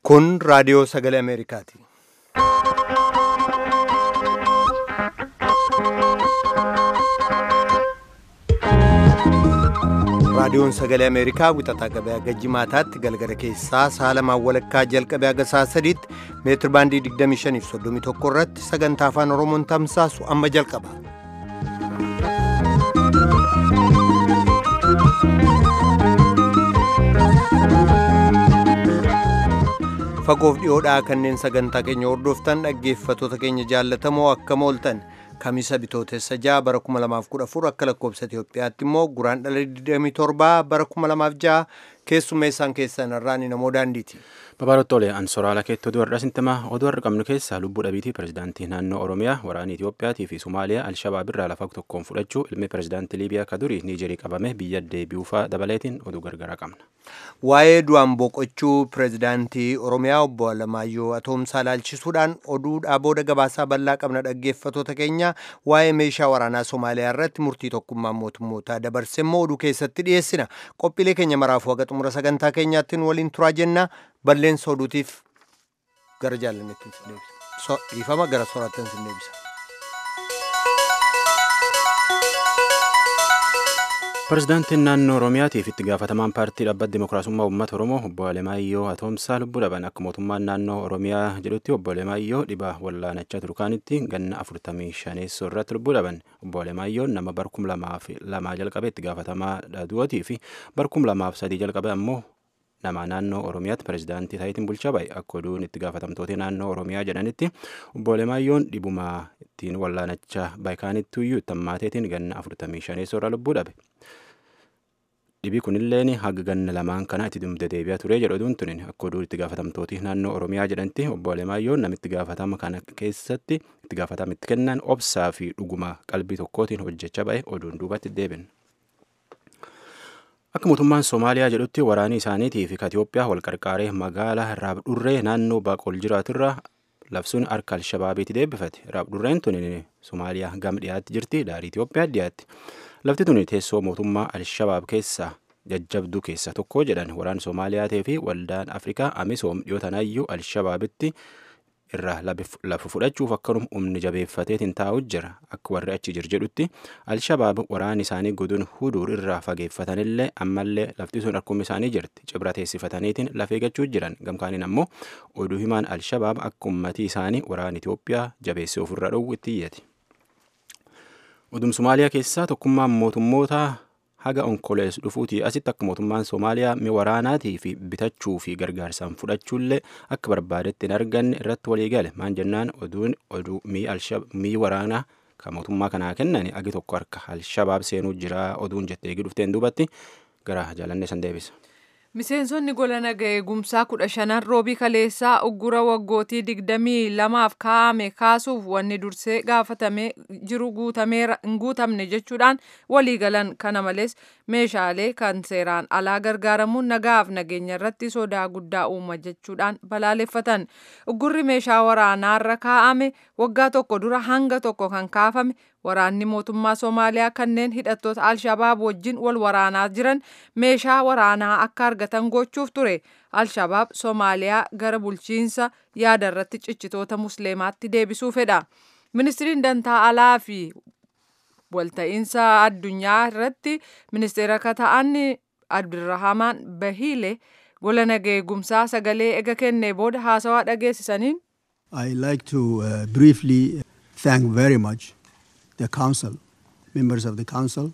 Kun raadiyoo sagalee Ameerikaati. Raadiyoon sagalee Ameerikaa wixataa qabee haga jimaataatti galgala keessaa saalamaan walakkaa jalqabee haga sa'a sadiitti meetir baandii 25 fi 31 irratti sagantaa afaan Oromoon tamsaasu amma jalqaba. Fagoof dhiyoodhaa kanneen sagantaa keenya hordoftan dhaggeeffatoota keenya jaallatamoo akkam ooltan kamisa bitootessa 6 bara 2014 akka lakkoobsa Itoophiyaatti immoo guraan dhala 27 bara 2006 keessummeessaan keessan irraan namoo daandiiti. Babaarottoolee Ansoraala keetti oduu har'a sintimaa oduu har'a qabnu keessaa lubbuu dhabiitii pirezidaantii naannoo Oromiyaa waraanii Itoophiyaatii fi Somaaliyaa Alshabaab irraa lafa tokkoon fudhachuu ilmi pirezidaantii Liibiyaa ka durii Niijerii qabame biyya deebi'uufaa dabaleetiin oduu gargaraa qabna. Waa'ee du'aan boqochuu pirezidaantii Oromiyaa obbo Alamaayyoo Atoomsaa ilaalchisuudhaan oduudhaa booda gabaasaa bal'aa qabna dhaggeeffatoota keenya waa'ee meeshaa waraanaa Somaaliyaa irratti murtii tokkummaan mootummootaa dabarse immoo oduu keessatti dhiyeessina. Qophiilee keenya maraafuu haga xumura sagantaa keenyaatti waliin turaa jenna. Balleessa oduutiif gara jaalannetti sin deebisa. Dhiifama gara soorattan sin deebisa. Pirezidaantiin naannoo Oromiyaatiif itti gaafatamaan paartii dhaabbata Dimookiraasummaa Uummata Oromoo obbo Alemaayyoo Atoomsaa lubbuu dhaban akka mootummaan naannoo Oromiyaa jedhutti obbo Alemaayyoo dhibaa wallaanachaa turkaanitti ganna afurtamii shaneessoo irratti lubbuu dhaban obbo Alemaayyoo nama barkum lamaaf lamaa jalqabe itti gaafatamaa du'atii fi barkum lamaaf sadii jalqabe ammoo nama naannoo Oromiyaatti pirezidaantii taayitiin bulchaa ba'e akka oduun itti gaafatamtoota naannoo Oromiyaa jedhanitti obbo Alemaayyoon dhibuma ittiin wallaanachaa baay'ikaanitti iyyuu ittammaateetiin ganna afurtamii shaneessoo irra lubbuu dhabe. Dhibii kunilleen haga ganna lamaan kana itti dumte deebi'aa ture jedhu oduun tunin akka oduun itti gaafatamtooti naannoo Oromiyaa jedhanitti obbo Alemaayyoon namitti gaafatama kana keessatti itti gaafatama itti kennan obsaa fi dhuguma qalbii tokkootiin hojjechaa ba'e oduun duubatti deebin. Akka mootummaan Somaaliyaa jedhutti waraanii isaaniitii fi Itoophiyaa wal qarqaaree magaalaa Raabdurree naannoo Baaqol jiraaturraa labsuun harka Alshabaabiitti deebifate. Raabdurreen tun Somaaliyaa gama dhiyaatti jirti. Daarii Itoophiyaa dhiyaatti. Lafti tun teessoo mootummaa Alshabaab keessaa jajjabduu keessaa tokko jedhan waraan Soomaaliyaatii fi waldaan Afrikaa Amisoom dhiyootanayyuu Alshabaabitti irraa lafa fudhachuuf akkanum humni jabeeffateetiin taa'u jira akka warri achi jir jedhutti alshabaab waraan isaanii guduun huduur irraa fageeffatanillee ammallee lafti sun akkuma isaanii jirti cibra teessifataniitiin lafee gachuu jiran gamkaaniin ammoo oduu himaan alshabaab akka ummatii isaanii waraan Itoophiyaa jabeessee ofirra dhowwu itti iyyati. Odum Somaaliyaa keessaa tokkummaan mootummoota haga onkolees dhufuutii asitti akka mootummaan Somaaliyaa mi waraanaatii fi bitachuu fi gargaarsaan fudhachuullee akka barbaadetti hin arganne irratti walii gale maan jennaan oduun oduu mii waraanaa kan mootummaa kanaa kennan agi tokko harka alshabaab seenuu jira oduun jettee dhufteen duubatti gara jaalannee san deebisa. Miseensonni gola naga eegumsaa kudha shanan roobii kaleessaa uggura waggootii digdamii lamaaf kaa'ame kaasuuf wanni dursee gaafatamee jiru hin guutamne jechuudhaan waliigalan kana malees meeshaalee kan seeraan alaa gargaaramuun nagaaf nageenya irratti sodaa guddaa uuma jechuudhaan balaaleffatan uggurri meeshaa waraanaarra kaa'ame waggaa tokko dura hanga tokko kan kaafame waraanni mootummaa Somaaliyaa kanneen hidhattoota Alshabaab wajjin wal waraanaa jiran meeshaa waraanaa akka argatan gochuuf ture. Alshabaab Somaaliyaa gara bulchiinsa yaada irratti cichitoota musliimaatti deebisuu fedha. Ministiriin dantaa alaa fi walta'iinsa addunyaa irratti ministeera akka ta'an Abdurrahamaan Bahiile gola naga eegumsaa sagalee ega kennee booda haasawaa dhageessisaniin. I like to uh, briefly thank very much the council, members of the council.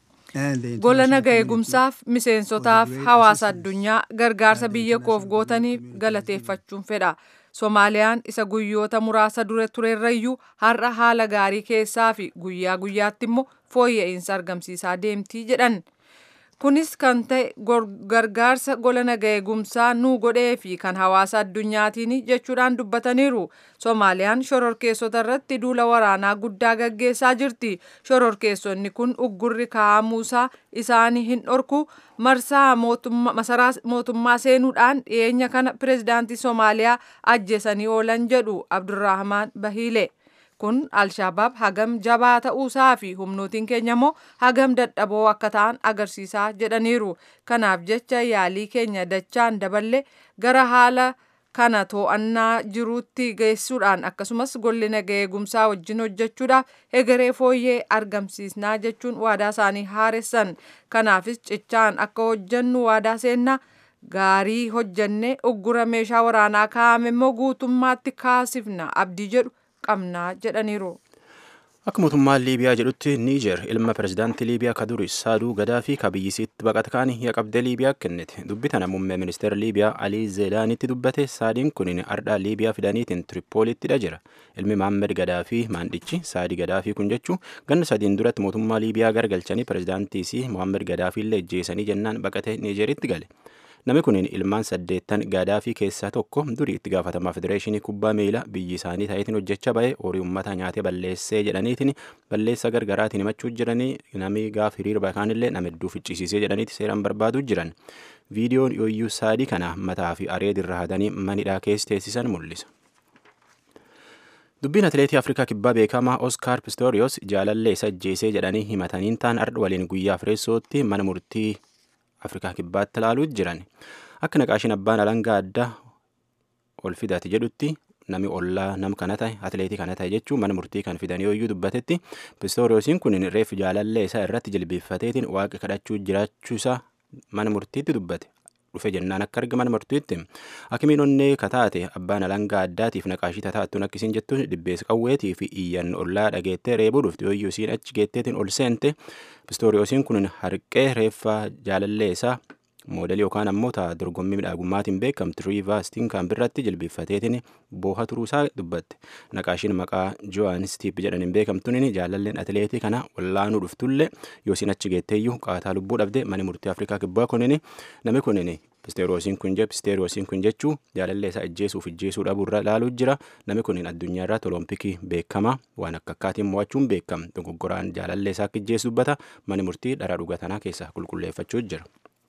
Gola naga eegumsaaf miseensotaaf hawaasa addunyaa gargaarsa biyya koof gootaniif galateeffachuun fedha. Soomaaliyaan isa guyyoota muraasa dura turerrayyuu har'a haala gaarii keessaa fi guyyaa guyyaatti immoo fooyya'insa argamsiisaa deemtii jedhan. Kunis kan ta'e gargaarsa gola naga eegumsaa nuu godhee fi kan hawaasa addunyaatiin jechuudhaan dubbataniiru. Soomaaliyaan shororkeessota irratti duula waraanaa guddaa gaggeessaa jirti. Shororkeessonni kun uggurri kaa'amuusaa isaanii hin dhorku marsaa masaraa mootummaa seenuudhaan dhiyeenya kana pirezidaantii Soomaaliyaa ajjeesanii oolan jedhu Abdurrahmaan Bahiile. kun alshabaab hagam jabaa ta'uusaa fi humnootiin keenya immoo hagam dadhaboo akka ta'an agarsiisaa jedhaniiru kanaaf jecha yaalii keenya dachaan daballe gara haala kana to'annaa jiruutti geessuudhaan akkasumas golli nagaa eegumsaa wajjin hojjechuudhaaf egeree fooyyee argamsiisnaa jechuun waadaa isaanii haaressan kanaafis cichaan akka hojjennu waadaa seennaa gaarii hojjennee uggura meeshaa waraanaa kaa'ame immoo guutummaatti kaasifna abdii jedhu qabnaa jedhaniiru. Akka mootummaan Liibiyaa jedhutti Niijer ilma pirezidaantii Liibiyaa ka duri Saaduu Gadaa fi ka biyyisiitti baqata kaanii yaqabdee Liibiyaa kennite. Dubbi tana muummee ministeera Liibiyaa Alii Zeedaanitti dubbate saadiin kun ardhaa Liibiyaa fidaniitiin Tiripoolittidha jira. Ilmi Maammed Gadaa fi maandhichi Saadii Gadaa fi kun jechuun ganna sadiin duratti mootummaa Liibiyaa gargalchanii pirezidaantii si Mohaammed Gadaa fi illee ejjeesanii jennaan baqatee Niijeritti gale. Namni kun ilmaan saddeettan Gaadaafii keessaa tokko durii itti gaafatamaa federeeshinii kubbaa miilaa biyyi isaanii ta'eetiin hojjechaa ba'e horii uummata nyaatee balleessee jedhaniitiin balleessa gargaraatiin himachuu jiranii namni gaaf hiriira bakaan illee nama hedduu ficcisiisee jedhaniiti seeraan barbaaduu jiran. Viidiyoon yooyyuu saadii kana mataa fi areedirra hadanii manidhaa keessa teessisan mul'isa. Dubbiin atileetii Afrikaa kibbaa beekamaa Oskaar Pistoriyoos jaalallee isa ajjeesee jedhanii himataniin ta'an ardha waliin guyyaa fireessootti mana murtii Afrikaa kibbaatti ilaaluu jiran. Akka naqaashiin abbaan alangaa addaa ol fidate jedhutti nami ollaa nam kana ta'e atileetii kana ta'e jechuun mana murtii kan fidan yooyyuu dubbatetti pistooriyoosiin kun reef jaalallee isaa irratti jilbeeffateetiin waaqa kadhachuu jiraachuu isaa mana murtiitti dubbate. dhufe jennaan akka arga mana murtiitti hakimiin onnee kataate abbaan alangaa addaatiif naqaashii tataattuun akkisiin jettuun dhibbees qawweetii fi iyyan ollaa dhageettee reebuu dhufte yooyyuu isiin achi geetteetiin ol seente pistooriyoosiin kun harqee reeffaa jaalallee isaa moodelii yookaan ammoo ta'a dorgommii midhaagummaatiin beekamtu riivaa stinkaan birratti jilbeeffateetiin booha turuusaa dubbatte naqaashiin maqaa jo'aan stiip jedhaniin beekamtuun jaalalleen atileetii kana wallaanuu dhuftullee yoo isin achi geetteeyyuu qaataa lubbuu dhabde mani murtii afrikaa kibbaa kunin nami kunin pisteeroosiin kun je pisteeroosiin kun jechuu jaalallee isaa ajjeesuuf ajjeesuu dhabuurra ilaaluu jira nami kunin addunyaa irratti olompikii beekama waan akka akkaatiin mo'achuun beekama dogoggoraan jaalallee isaa akka ajjeesu dubbata mani murtii dhara dhugatanaa keessaa qulqulleeffachuu jira.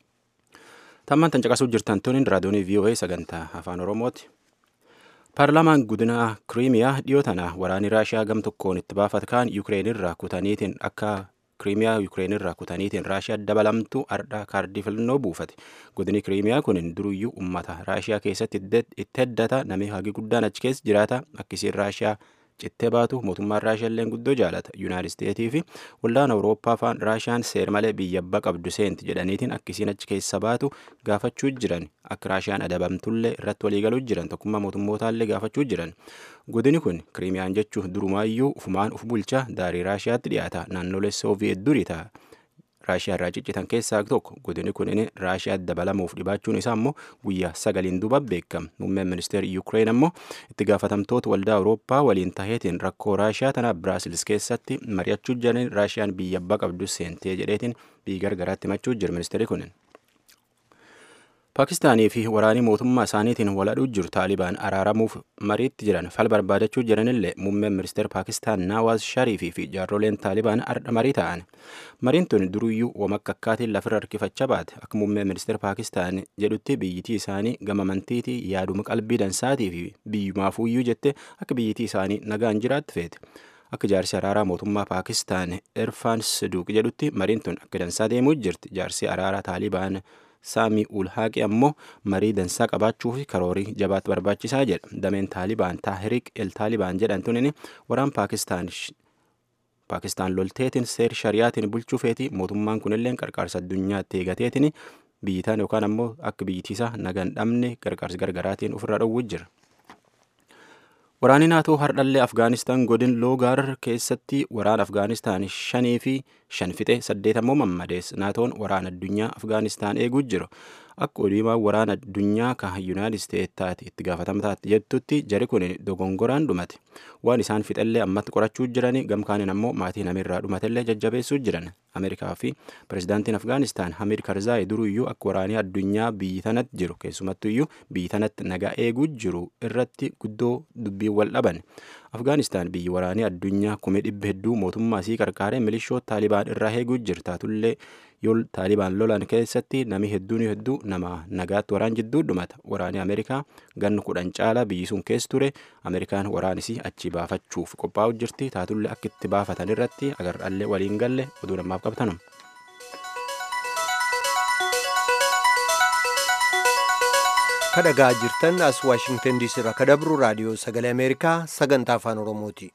Tammaan tan caqasuu jirtan tuniin raadiyoonii VOA sagantaa afaan Oromooti. Paarlaamaan guddinaa Kiriimiyaa dhiyoo tana waraanni Raashiyaa gam tokkoon itti baafat kaan Yukireenirraa kutaniitiin akka Kiriimiyaa Yukireenirraa kutaniitiin Raashiyaa dabalamtu ardhaa kaardii filannoo buufate. Godini Kiriimiyaa kun duruyyuu uummata Raashiyaa keessatti itti heddata namni hagi guddaan achi keessa jiraata akkisiin Raashiyaa cittee baatu mootummaan raashiyaa illee guddoo jaalata yuunaayitid isteetii fi waldaan awurooppaa faan raashiyaan seer malee biyya abbaa qabdu seenti jedhaniitiin akkisiin achi keessa baatu gaafachuu jiran akka raashiyaan adabamtullee irratti waliigaluu jiran tokkummaa mootummootallee gaafachuu jiran godini kun kiriimiyaan jechuun durumaayyuu ufumaan uf bulcha daarii raashiyaatti dhiyaata naannolee sooviyeet durii ta'a. raashiyaa irraa ciccitan keessaa tokko godini kun inni raashiyaa dabalamuuf dhibaachuun isaa immoo guyyaa sagaliin duuba beekama muummeen ministeera yuukireen ammoo itti gaafatamtoota waldaa awurooppaa waliin taheetiin rakkoo raashiyaa tana biraasilis keessatti mari'achuu jiran raashiyaan biyya abbaa qabdu seentee jedheetiin biyya gargaraatti himachuu jira ministeerri kunin. Paakistaanii fi waraanii mootummaa isaaniitiin waladhuu jiru Taalibaan araaramuuf mariitti jiran fal barbaadachuu jiranillee muummeen ministeera Paakistaan Naawaaz Shariifii fi jaarroleen Taalibaan ardha marii ta'an. Mariin tun duruyyuu wamakka akkaatiin lafirra harkifachaa baate akka muummeen ministeera Paakistaan jedhutti biyyittii isaanii gama amantiitii yaaduma qalbii dansaatii fi biyyumaafuuyyuu jette akka biyyittii isaanii nagaan jiraatti feete. Akka jaarsi araaraa mootummaa Paakistaan Irfaan Siduuq jedhutti mariin tun akka dansaa deemuu jirti. Jaarsi araaraa Taalibaan saamii ulhaaqi ammoo marii dansaa qabaachuu fi karoorii jabaatti barbaachisaa jedha dameen taalibaan taahiriq el taalibaan jedhamtuun waraan paakistaan paakistaan lolteetiin seer shariyaatiin bulchuu feeti mootummaan kunillee qarqaarsa addunyaatti eegateetiin biyyitaan yookaan ammoo akka biyyittiisa nagaan dhabne qarqaarsi gargaraatiin ofirra dhowwuu jira. Waraanni naatoo hardhallee Afgaanistaan godin Loogaar keessatti waraana Afgaanistaan shanii fi shan fixe saddeet ammoo mammadees naatoon waraana addunyaa Afgaanistaan eeguu jiru. Akka oduumaa waraana addunyaa kan Yuunaayitid Isteetaati itti gaafatamtaatti jettutti jari kun dogongoraan dhumate. Waan isaan fixellee ammatti qorachuu jirani gamkaaniin ammoo maatii namirraa dhumatellee jajjabeessuu jiran. Ameerikaa fi pirezidaantiin Afgaanistaan Hamid Karzaayi duruyyuu akka waraanii addunyaa biyyi tanatti jiru keessumattuyyuu biyyi tanatti nagaa eeguu jiru irratti guddoo dubbii wal dhaban. Afgaanistaan biyyi waraanii addunyaa kumee dhibba hedduu mootummaa isii qarqaaree milishoota Taalibaan irraa eeguu jirtaatullee yoo Taalibaan lolan keessatti nami hedduun hedduu nama nagaatti waraan jidduu dhumata. Waraanii Ameerikaa ganna kudhan caalaa biyyi sun keessa ture Ameerikaan waraanisii achi baafachuuf qophaa'u jirti taatullee akka itti baafatan irratti agarraallee waliin galle oduu namaaf qabtanum. kadhagaa jirtan as waashingtan diisii irraa kadabru raadiyoo sagalee ameerikaa sagantaa afaan oromooti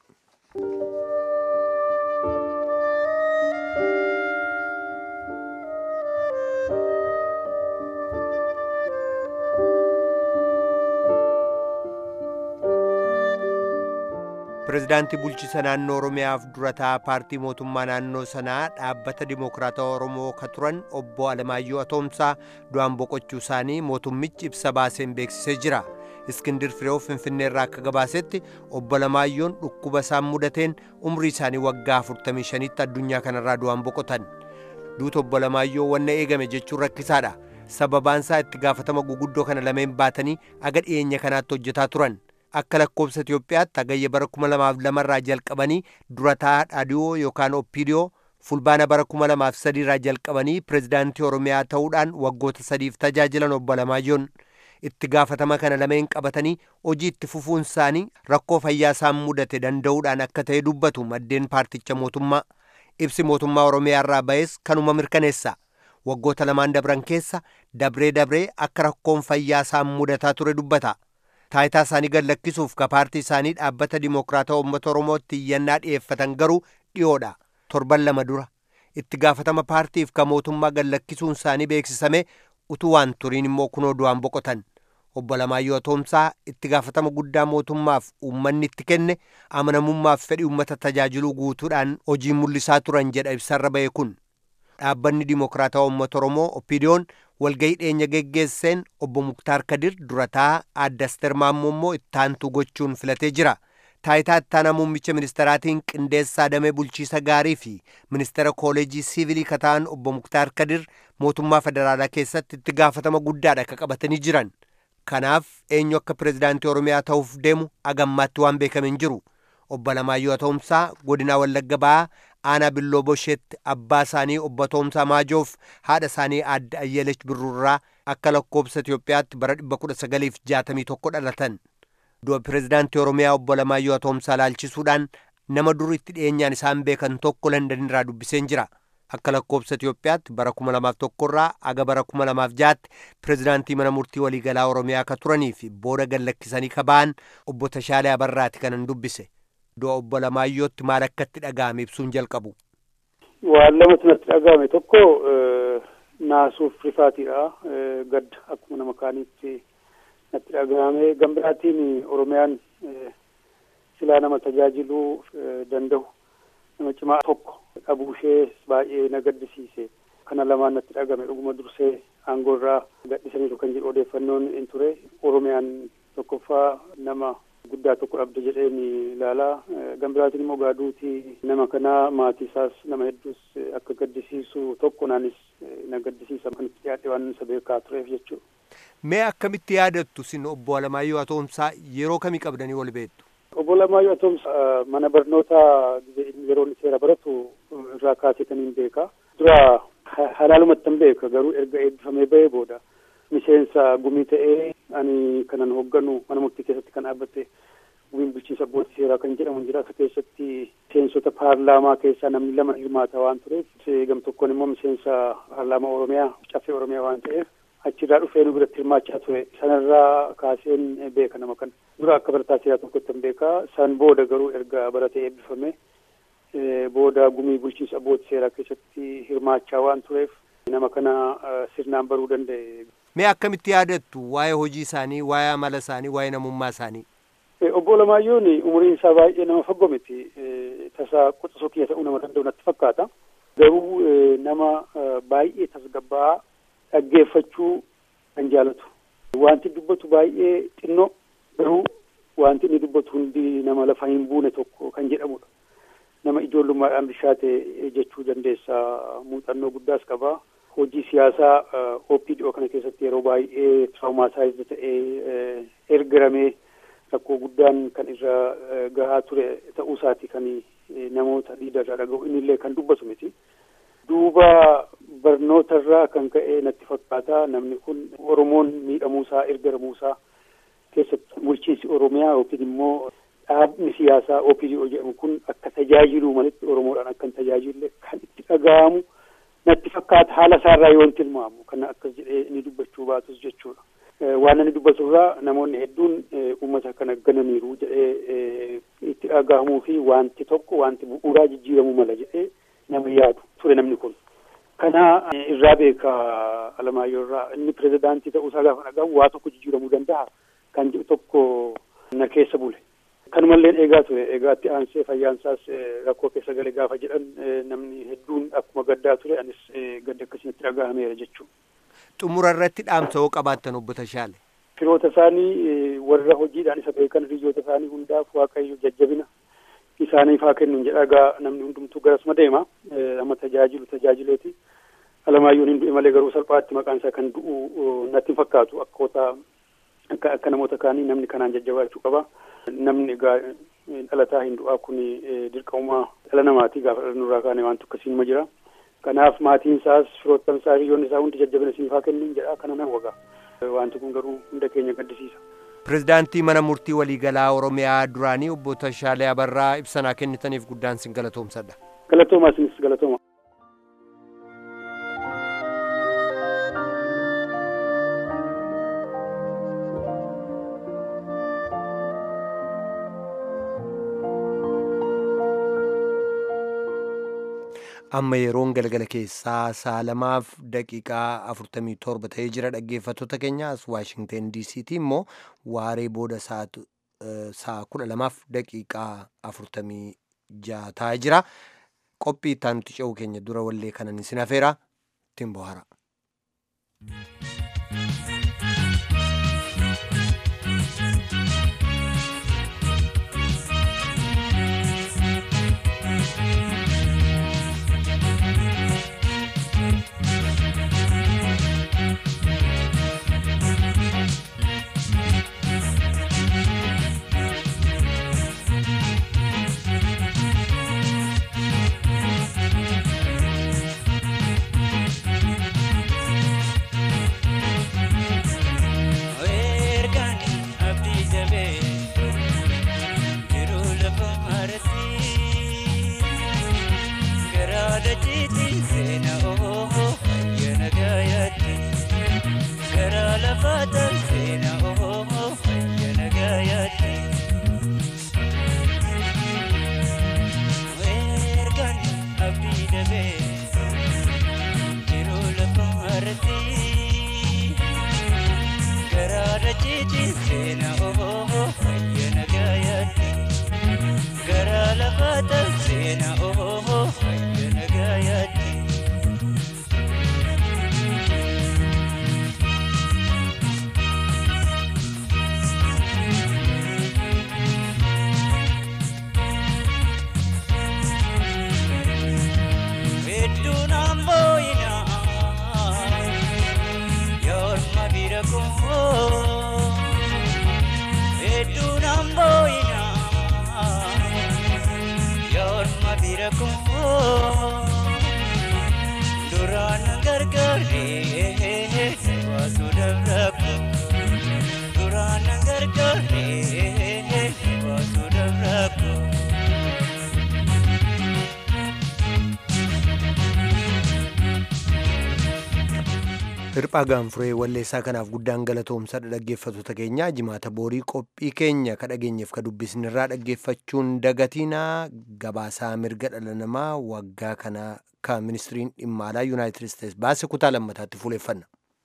pirezidaantii bulchiisa naannoo oromiyaaf durataa paartii mootummaa naannoo sanaa dhaabbata dimokiraatawaa oromoo ka turan obbo alamaayyoo atoomsaa du'aan boqochuu isaanii mootummichi ibsa baaseen beeksisee jira iskindir fireew finfinnee irraa akka gabaasetti obbo Alamaayyoon dhukkuba isaan mudateen umrii isaanii waggaa 45tti addunyaa kanarraa du'aan boqotan duuta obbo Alamaayyoo wanna eegame jechuun rakkisaadha sababaan isaa itti gaafatama guguddoo kana lameen baatanii aga dhiyeenya kanaatti hojjetaa turan akka lakkoobsa Itiyoophiyaatti hagayya bara 2002 irraa jalqabanii durataa dhaadhiyoo yookaan oppiidiyoo fulbaana bara 2003 irraa jalqabanii pirezidaantii Oromiyaa ta'uudhaan waggoota sadiif tajaajilan obbo Alamaayyoon itti gaafatama kana lameen qabatanii hojii itti fufuun isaanii rakkoo fayyaa isaan mudate danda'uudhaan akka ta'e dubbatu maddeen paarticha mootummaa ibsi mootummaa Oromiyaa irraa ba'es kanuma mirkaneessa waggoota lamaan dabran keessa dabree dabree akka rakkoon fayyaa isaan mudataa ture dubbata. taayitaa isaanii gad lakkisuuf ka paartii isaanii dhaabbata dimokiraataa uummata oromootti iyyannaa dhi'eeffatan garuu dhiyoodha torban lama dura itti gaafatama paartiif ka mootummaa gad lakkisuun isaanii beeksisame utuu waan turiin immoo kunoo du'aan boqotan obbo Alamaayyoo Atoomsaa itti gaafatama guddaa mootummaaf uummanni itti kenne amanamummaaf fedhii uummata tajaajiluu guutuudhaan hojii mul'isaa turan jedha ibsarra ba'e kun dhaabbanni dimokiraataa uummata oromoo oppiidiyoon walgahii dhiyeenya geggeesseen obbo Muktaar Kadir durataa adda Asteer Maammoo immoo ittaantu gochuun filatee jira. Taayitaa ittaanaa muummicha ministeeraatiin qindeessaa damee bulchiisa gaarii fi ministeera kooleejii siivilii kataan obbo Muktaar Kadir mootummaa federaalaa keessatti itti gaafatama guddaadha akka qabatanii jiran. Kanaaf eenyu akka pirezidaantii Oromiyaa ta'uuf deemu agammaatti waan beekame hin jiru. Obbo Alamaayyoo Atoomsaa godinaa Wallagga Ba'aa aanaa billoo bosheetti abbaa isaanii obbo Atoomsaa Maajoof haadha isaanii aadde Ayyeleech Birrurraa akka lakkoobsa Itiyoophiyaatti bara 1961 dhalatan. Du'a pirezidaantii Oromiyaa obbo Alamaayyoo Atoomsaa laalchisuudhaan nama dur itti dhiyeenyaan isaan beekan tokko Landan irraa dubbiseen jira. Akka lakkoobsa Itiyoophiyaatti bara 2001 irraa aga bara 2006tti pirezidaantii mana murtii waliigalaa Oromiyaa ka turanii fi booda gad lakkisanii ka ba'an obbo Tashaalee Abarraati kanan dubbise. du'a obbo Alamaayyootti maal akka itti dhaga'ame ibsuun jalqabu. Waan lamatu natti dhaga'ame tokko naasuuf rifaatiidha. Gadda akkuma nama kaaniitti natti dhaga'ame. Gambiraatiin Oromiyaan silaa nama tajaajiluu danda'u nama cimaa tokko dhabuu ishee baay'ee na gaddisiise. Kana lamaan natti dhaga'ame dhuguma dursee aangoo irraa gadhisaniiru kan jedhu odeeffannoon hin ture. Oromiyaan tokkoffaa nama guddaa tokko dhabde jedheen ilaalaa gambiraatiin immoo gaaduutii nama kanaa maatii isaas nama hedduus akka gaddisiisu tokko naanis na gaddisiisa kan itti dhiyaadhe waan isa beekaa tureef jechuudha. Mee akkamitti yaadattu sin obbo Alamaayyoo Atoomsaa yeroo kamii qabdanii wal beektu? Obbo Alamaayyoo Atoomsaa mana barnootaa yeroo inni seera baratu irraa kaasetaniin beeka. Dura halaalumatti hin beeka garuu erga eebbifamee ba'ee booda miseensa gumii ta'ee ani kanan hoogganu mana murtii keessatti kan dhaabbate gumiin bulchiinsa abbootii seeraa kan jedhamu jira akka keessatti miseensota paarlaamaa keessaa namni lama hirmaata waan tureef gam tokkoon immoo miseensa paarlaamaa oromiyaa caffee oromiyaa waan ta'eef achirraa dhufee nu biratti hirmaachaa ture sanarraa kaaseen beeka nama kana dura akka barataa seeraa tokkotti hin beeka san booda garuu erga baratee eebbifame booda gumii bulchiinsa abbootii seeraa keessatti hirmaachaa waan tureef nama kana sirnaan baruu danda'e. Mee akkamitti yaadattu waa'ee hojii isaanii, waa'ee amala isaanii, waa'ee namummaa isaanii? Obbo Alamaayyoon umuriin isaa baay'ee nama fagoo miti. Tasaa quxisoo kiyya ta'uu nama danda'u natti fakkaata. Garuu nama baay'ee tasgabbaa'aa dhaggeeffachuu kan jaalatu. Wanti dubbatu baay'ee xinnoo garuu wanti inni dubbatu hundi nama lafa hin buune tokko kan jedhamudha. Nama ijoollummaadhaan bishaate jechuu dandeessa muuxannoo guddaas qaba. hojii siyaasaa OPDO kana keessatti yeroo baay'ee tiraaumaasaayizd ta'ee ergaramee rakkoo guddaan kan irra gahaa ture ta'uu isaati kan namoota liidarraa dhaga'u innillee kan dubbatu miti. Duuba barnootarraa kan ka'e natti fakkaata namni kun Oromoon miidhamuusaa ergaramuusaa keessatti bulchiinsi Oromiyaa yookiin immoo dhaabni siyaasaa OPDO jedhamu kun akka tajaajiluu malitti Oromoodhaan akka hin tajaajille kan itti dhaga'amu. natti fakkaata haala isaarraa yoon tilmaamu kana akkas jedhee inni dubbachuu baatus jechuudha. waan inni dubbatu irraa namoonni hedduun uummata kana gananiiru jedhee itti dhagahamuu fi wanti tokko wanti bu'uuraa jijjiiramuu mala jedhee nama yaadu ture namni kun. Kana irraa beeka Alamaayyoo irraa inni pirezidaantii ta'uusaa gaafa dhagahu waa tokko jijjiiramuu danda'a kan jedhu tokko na keessa bule. Kanumallee eegaa ture eegaa itti aansee fayyaansaas rakkoo keessa gale gaafa jedhan namni hedduun akkuma gaddaa ture anis gadda akkasitti dhagahameera jechuudha. Xumura irratti dhaamsa hoo qabaattan obbo Tashaale. Firoota isaanii warra hojiidhaan isa beekan hiriyoota isaanii hundaaf waaqayyo jajjabina isaaniif haa kennu jedha egaa namni hundumtuu garasuma deema amma tajaajilu tajaajileeti. Alamaayyoon hin du'e malee garuu salphaatti maqaan isaa kan du'u natti hin fakkaatu akkoota akka akka namoota kaanii namni kanaan jajjabaachuu qaba. Namni egaa dhalataa hin du'aa kun dirqamumaa dhala namaati gaafa dhala nurraa kaane waan tokko ma jira. Kanaaf maatiin isaas firoottan isaa hiriyoonni isaa hundi jajjabina siif haa kennu jedha kana nan waga. Wanti kun garuu hunda keenya gaddisiisa. Pirezidaantii mana murtii waliigalaa Oromiyaa duraanii obbo Tashaalee Abarraa ibsanaa kennitaniif guddaan sin galatoomsadha. Galatooma isinis galatooma. amma yeroon galgala keessaa sa'a lamaaf daqiiqaa afurtamii torba ta'ee jira dhaggeeffattoota keenya as waashingten diisiitii immoo waaree booda sa'a kudha lamaaf daqiiqaa afurtamii jaha ta'aa jira qophii ittaan nuti ce'uu keenya dura wallee kanan isin hafeera ittiin bohaara. Hirphaa gaanfuree walleessaa kanaaf guddaan galatoomsadha dhaggeeffattoota keenya jimaata boorii qophii keenya ka dhageenyeef ka dubbisnirraa dhaggeeffachuun dagatiinaa gabaasaa mirga dhala namaa waggaa kana ka ministiriin dhimma alaa yuunaayitid isteets baase kutaa lammataatti fuuleffanna.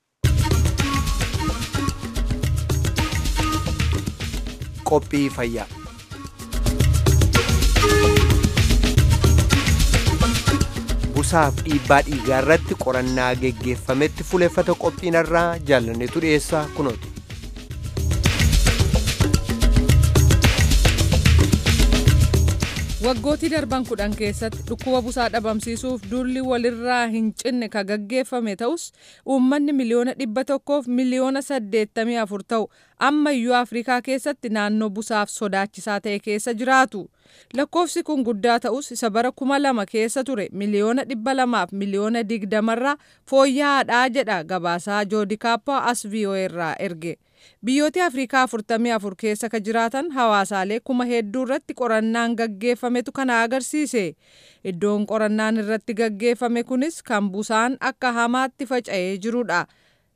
Qophii fayyaa. busaaf dhiibbaa dhiigaa irratti qorannaa geggeeffametti fuuleffata qophiinarraa jaalanneetu dhiyeessaa kunooti. Waggootii darban kudhan keessatti dhukkuba busaa dhabamsiisuuf duulli walirraa hin cinne ka gaggeeffame ta'us uummanni miliyoona dhibba tokkoof miliyoona saddeettamii afur ta'u ammayyuu Afrikaa keessatti naannoo busaaf sodaachisaa ta'e keessa jiraatu. Lakkoofsi kun guddaa ta'us isa bara kuma lama keessa ture miliyoona dhibba lamaaf miliyoona digdamarraa fooyya'aadhaa jedha gabaasaa joodikaappaa as VOA irraa erge. Biyyoota Afrikaa afurtamii afur keessa ka jiraatan hawaasaalee kuma hedduu irratti qorannaan gaggeeffametu kana agarsiise. Iddoon qorannaan irratti gaggeeffame kunis kan busaan akka hamaatti faca'ee jirudha.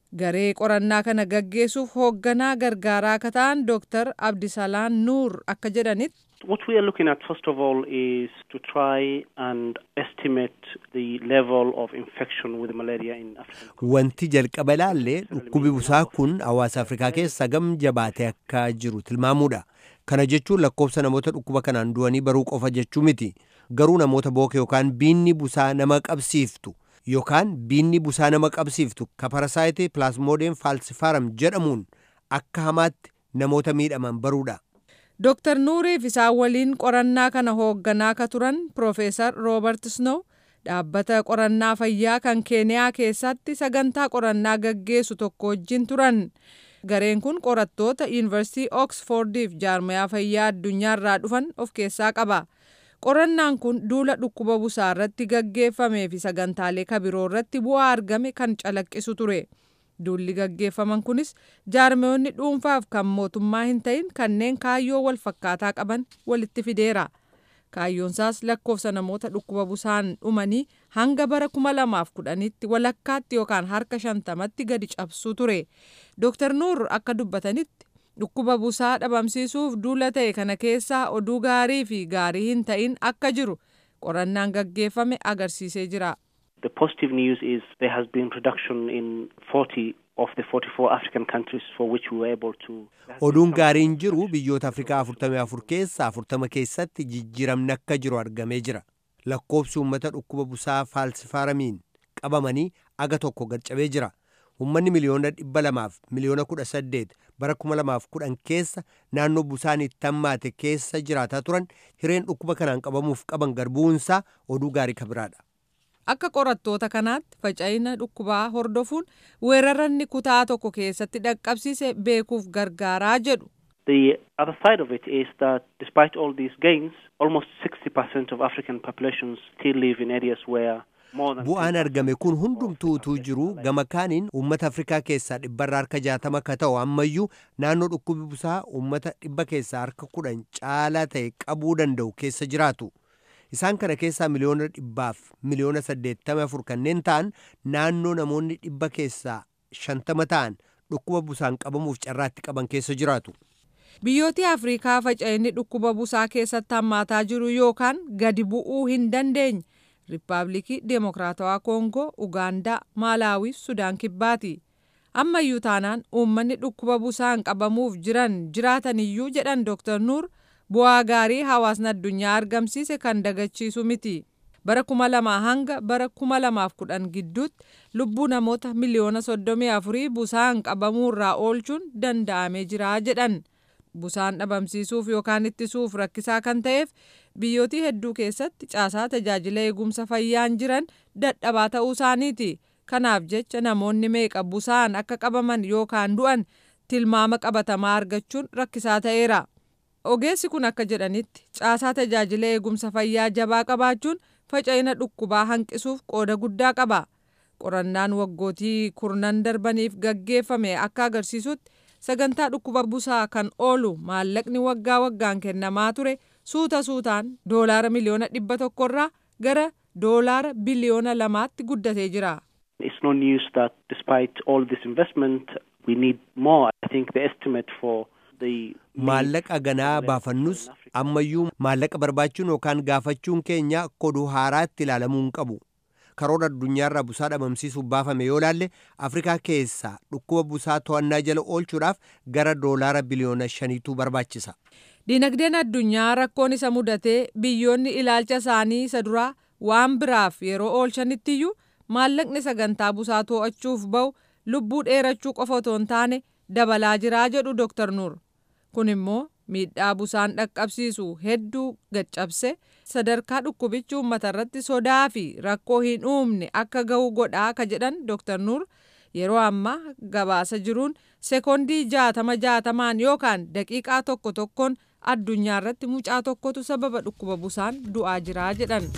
garee qorannaa kana gaggeessuuf hoogganaa gargaaraa akka ta'an dooktar abdisalaan nuur akka jedhanitti What we are looking at, first of all, is to try and estimate the level of infection with malaria in Africa. Wanti jalqaba ilaalle dhukkubi busaa kun hawaasa Afrikaa keessa gam jabaatee akka jiru tilmaamuudha. Kana jechuun lakkoofsa namoota dhukkuba kanaan du'anii baruu qofa jechuu miti. Garuu namoota booke yookaan biinni busaa nama qabsiiftu yookaan biinni busaa nama qabsiiftu ka parasaayitii pilaasmoodeen faalsifaram jedhamuun akka hamaatti namoota miidhaman baruudha. Dooktar Nuuriif isaan waliin qorannaa kana hoogganaa akka turan Piroofeesar Roobert Snow dhaabbata qorannaa fayyaa kan Keeniyaa keessatti sagantaa qorannaa gaggeessu tokko wajjin turan. Gareen kun qorattoota Yuunivarsiitii Oksfordiif jaarmayaa fayyaa addunyaa irraa dhufan of keessaa qaba. Qorannaan kun duula dhukkuba busaa irratti gaggeeffamee fi sagantaalee kabiroo irratti bu'aa argame kan calaqqisu ture. Duulli gaggeeffaman kunis jaarmeewonni dhuunfaaf kan mootummaa hin ta'in kanneen kaayyoo wal fakkaataa qaban walitti fideera. Kaayyoonsaas lakkoofsa namoota dhukkuba busaan dhumanii hanga bara kuma lamaaf kudhanitti walakkaatti yookaan harka shantamatti gadi cabsuu ture. Dooktar Nuur akka dubbatanitti dhukkuba busaa dhabamsiisuuf duula ta'e kana keessaa oduu gaarii fi gaarii hin ta'in akka jiru qorannaan gaggeeffame agarsiisee jira. The positive news is there has been reduction in 40 of the 44 African countries for which we were able to. Oduun gaariin jiru biyyoota Afrikaa 44 keessaa 40 keessatti jijjiiramni akka jiru argamee jira. Lakkoofsi uummata dhukkuba busaa faalsifaaramiin qabamanii aga tokko gad-cabee jira. Uummanni miliyoona dhibba lamaaf miliyoona kudha saddeet bara kuma lamaaf kudhan keessa naannoo busaan itti hammaate keessa jiraataa turan hireen dhukkuba kanaan qabamuuf qaban garbuunsaa oduu gaarii kabiraadha. Akka qorattoota kanaatti faca'ina dhukkubaa hordofuun weeraranni kutaa tokko keessatti dhaqqabsiise beekuuf gargaaraa jedhu. The other side of it is that despite all these gains, almost 60% of African populations still live in areas where more than Bu'aan argame kun hundumtuu utuu jiru gama kaaniin uummata Afrikaa keessaa dhibbarra harka jaatama akka ta'u ammayyuu naannoo dhukkubi busaa uummata dhibba keessaa harka kudhan caalaa ta'e qabuu danda'u keessa jiraatu. Isaan kana keessaa miliyoona dhibbaaf miliyoona saddeettama afur kanneen ta'an naannoo namoonni dhibba keessaa shantama ta'an dhukkuba busaan qabamuuf carraatti qaban keessa jiraatu. Biyyooti Afrikaa faca'inni dhukkuba busaa keessatti hammaataa jiru yookaan gadi bu'uu hin dandeenye Riippaabilikii Deemokiraatawaa Koongoo, Ugaandaa, Maalaawi fi Sudaan Kibbaati. Ammayyuu taanaan uummanni dhukkuba busaan qabamuuf jiran jiraataniyyuu jedhan Dr. Nuur bu'aa gaarii hawaasni addunyaa argamsiise kan dagachiisu miti. Bara kuma lamaa hanga bara kuma lamaaf kudhan gidduutti lubbuu namoota miliyoona soddomii afurii busaan qabamuurraa oolchuun danda'amee jira jedhan. Busaan dhabamsiisuuf yookaan ittisuuf rakkisaa kan ta'eef biyyootii hedduu keessatti caasaa tajaajila eegumsa fayyaan jiran dadhabaa ta'uu isaaniiti. Kanaaf jecha namoonni meeqa busaan akka qabaman yookaan du'an tilmaama qabatamaa argachuun rakkisaa ta'eera. Ogeessi kun akka jedhanitti caasaa tajaajila eegumsa fayyaa jabaa qabaachuun faca'ina dhukkubaa hanqisuuf qooda guddaa qaba. Qorannaan waggootii kurnan darbaniif gaggeeffame akka agarsiisutti sagantaa dhukkuba busaa kan oolu maallaqni waggaa waggaan kennamaa ture suuta suutaan doolaara miliyoona dhibba tokkorraa gara doolaara biliyoona lamaatti guddatee jira. It's no news that despite all this investment, we need more. I think the estimate for the Maallaqa ganaa baafannus ammayyuu maallaqa barbaachuun yookaan gaafachuun keenya akka oduu haaraatti ilaalamuu hin qabu. Karoora addunyaarraa busaa dhabamsiisuuf baafame yoo laalle Afrikaa keessaa dhukkuba busaa to'annaa jala oolchuudhaaf gara doolaara biliyoona shaniitu barbaachisa. Dinagdeen addunyaa rakkoon isa mudatee biyyoonni ilaalcha isaanii isa duraa waan biraaf yeroo oolchanittiyyuu maallaqni sagantaa busaa to'achuuf ba'u lubbuu dheerachuu qofa otoo hin taane dabalaa jiraa jedhu Dr. Nuur. Kun immoo miidhaa busaan dhaqqabsiisu hedduu gaccabse sadarkaa dhukkubichi uummata irratti sodaa fi rakkoo hin uumne akka ga'u godhaa ka jedhan Dr. Nuur yeroo ammaa gabaasa jiruun sekoondii jaatama jaatamaan yookaan daqiiqaa tokko tokkoon addunyaa irratti mucaa tokkotu sababa dhukkuba busaan du'aa jiraa jedhan.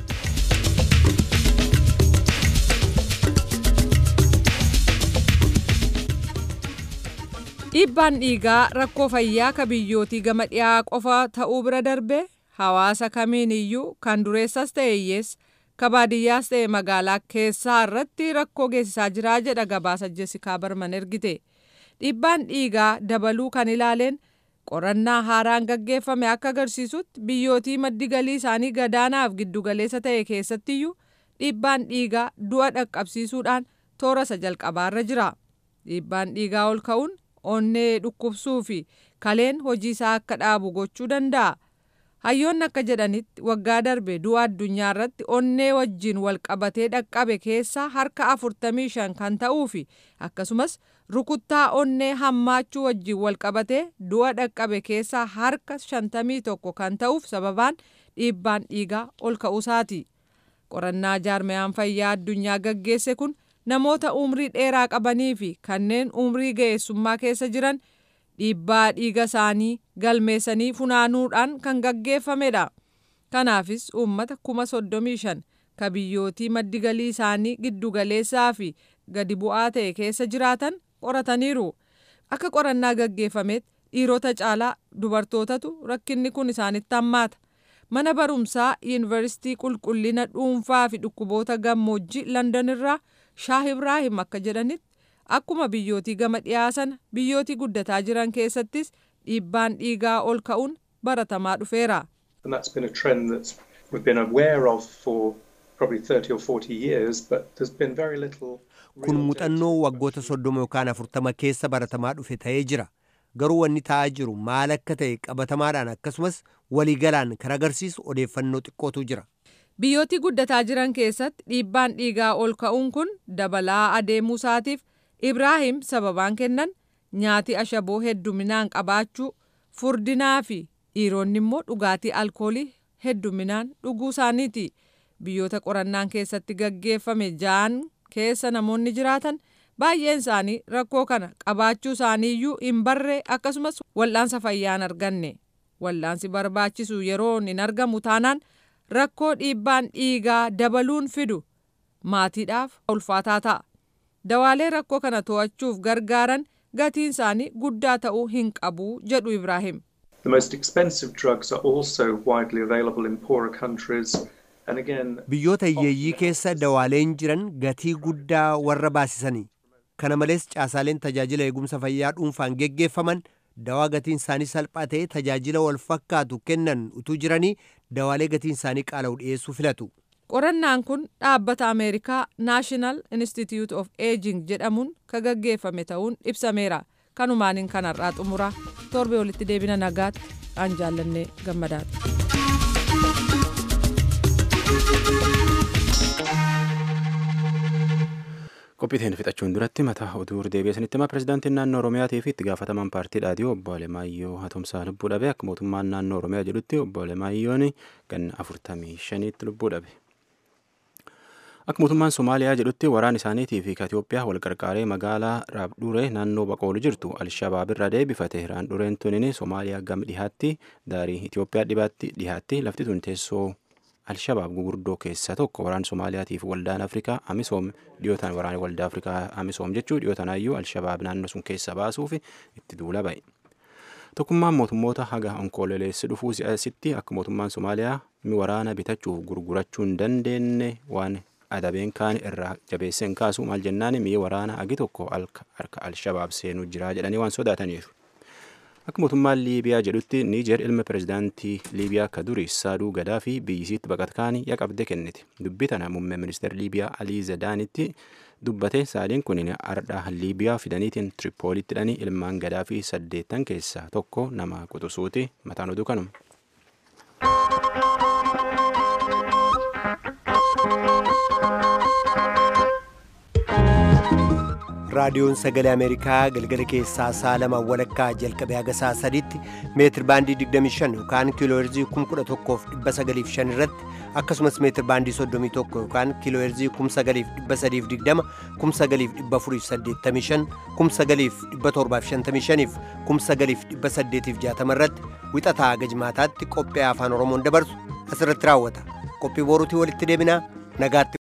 Dhiibbaan dhiigaa rakkoo fayyaa ka biyyootii gama dhiyaa qofa ta'uu bira darbe hawaasa kamiin iyyuu kan dureessas ta'e hiyyeessa ka baadiyyaas ta'e magaalaa keessaa irratti rakkoo geessisaa jiraa jedha gabaasa jessikaa barman ergite dhiibbaan dhiigaa dabaluu kan ilaaleen qorannaa haaraan gaggeeffame akka agarsiisutti biyyootii maddi galii isaanii gadaanaaf giddugaleessa ta'e keessattiyyuu dhiibbaan dhiigaa du'a dhaqqabsiisuudhaan toora isa jalqabaarra jira dhiibbaan dhiigaa ol ka'uun onnee dhukkubsuu fi kaleen hojii isaa akka dhaabu gochuu danda'a. hayyoonni akka jedhanitti waggaa darbe du'a addunyaa irratti onnee wajjin wal qabatee dhaqqabe keessaa harka 45 kan ta'uu fi akkasumas rukuttaa onnee hammaachuu wajjin wal qabatee du'a dhaqqabe keessaa harka 51 kan ta'uuf sababaan dhiibbaan dhiigaa ol ka'uusaati. qorannaa jaarmayaan fayyaa addunyaa gaggeesse kun namoota umrii dheeraa qabanii fi kanneen umrii ga'eessummaa keessa jiran dhiibbaa dhiiga isaanii galmeessanii funaanuudhaan kan gaggeeffamedha. Kanaafis uummata kuma soddomii shan ka biyyootii maddi galii isaanii giddugaleessaa fi gadi bu'aa ta'e keessa jiraatan qorataniiru. Akka qorannaa gaggeeffametti dhiirota caalaa dubartootatu rakkinni kun isaanitti hammaata. Mana barumsaa yuunivarsiitii qulqullina dhuunfaa fi dhukkuboota gammoojjii London irraa Shaah Ibraahim akka jedhanitti akkuma biyyootii gama dhiyaa sana biyyootii guddataa jiran keessattis dhiibbaan dhiigaa ol ka'uun baratamaa dhufeera. And that's been a trend that we've been aware of for probably 30 or 40 years, but there's been very little. Kun muuxannoo waggoota soddoma yookaan afurtama keessa baratamaa dhufe ta'ee jira. Garuu wanni ta'aa jiru maal akka ta'e qabatamaadhaan akkasumas waliigalaan kan agarsiisu odeeffannoo xiqqootu jira. Biyyootii guddataa jiran keessatti dhiibbaan dhiigaa ol ka'uun kun dabalaa adeemuu isaatiif Ibraahim sababaan kennan nyaati ashaboo hedduminaan qabaachuu furdinaa fi dhiironni immoo dhugaatii alkoolii hedduminaan dhuguu isaaniiti. Biyyoota qorannaan keessatti gaggeeffame ja'an keessa namoonni jiraatan baay'een isaanii rakkoo kana qabaachuu isaaniiyyuu hin barree akkasumas wal'aansa fayyaa hin arganne. Wal'aansi barbaachisu yeroo hin argamu taanaan rakkoo dhiibbaan dhiigaa dabaluun fidu maatiidhaaf ulfaataa ta'a. Dawaalee rakkoo kana to'achuuf gargaaran gatiin isaanii guddaa ta'uu hin qabu jedhu Ibraahim. The most expensive drugs are also widely available in poorer countries. And again, Biyyoota hiyyeeyyii keessa dawaaleen jiran gatii guddaa warra baasisanii. Kana malees caasaaleen tajaajila eegumsa fayyaa dhuunfaan geggeeffaman dawaa gatiin isaanii salphaa ta'e tajaajila wal fakkaatu kennan utuu jiranii dawaalee gatiin isaanii qaala'u dhiyeessuu filatu. Qorannaan kun dhaabbata Ameerikaa National Institute of Aging jedhamuun ka gaggeeffame ta'uun ibsameera. Kanumaaniin kanarraa xumura torbe walitti deebina nagaatti aan jaallannee gammadaati. qophiiteen fixachuun duratti mataa oduu deebi'ee sanitti hima pirezidaantiin naannoo oromiyaatii fi itti gaafataman paartii dhaadhii obbo Alemaayyoo Hatomsaa lubbuu dhabe akka mootummaan naannoo oromiyaa jedhutti obbo Alemaayyoon ganna afurtamii shaniitti lubbuu dhabe. Akka mootummaan Somaaliyaa jedhutti waraan isaaniitii fi Itoophiyaa wal qarqaaree magaalaa Raabduree naannoo Baqoolu jirtu Alshabaab irraa deebifate Raandureen tunin Somaaliyaa gam dhihaatti daarii Itoophiyaa dhibaatti dhihaatti lafti tun teessoo Alshabaab gugurdoo keessaa tokko waraan Somaaliyaatiif waldaan Afrikaa Amisoom dhiyootaan waraana waldaa Afrikaa Amisoom jechuu dhiyootanaayyuu Alshabaab naannoo sun keessa baasuuf itti duula ba'e. Tokkummaan mootummoota haga onkooleleessi dhufuu si'asitti akka mootummaan Somaaliyaa mi waraana bitachuuf gurgurachuu hin dandeenye waan adabeen kaan irraa jabeesseen kaasu maal jennaan mi'i waraana agi tokko harka Alshabaab seenuu jira jedhanii waan sodaataniif. Akka mootummaan Liibiyaa jedhutti Niijer ilma pirezidaantii Liibiyaa ka duri Saaduu Gadaa fi biyyisiitti baqatkaanii yaqabde kennite. Dubbii tana muummee ministeera Liibiyaa Alii Zadaanitti dubbate saadiin kun ardhaa Liibiyaa fidaniitiin Tiripoolitti hidhanii ilmaan Gadaa fi saddeettan keessaa tokko nama quxusuuti mataan oduu kanuma. raadiyoon sagalee ameerikaa galgala keessaa sa'a lama walakkaa jalqabee haga sa'a sadiitti meetir baandii 25 yookaan kiilooherzii 11,905 irratti akkasumas meetir baandii 31 yookaan kiilooherzii 9,320 9,485 9,755 fi 9,860 irratti wixataa haga jimaataatti qophii afaan oromoon dabarsu asirratti raawwata qophii boruutii walitti deebinaa nagaatti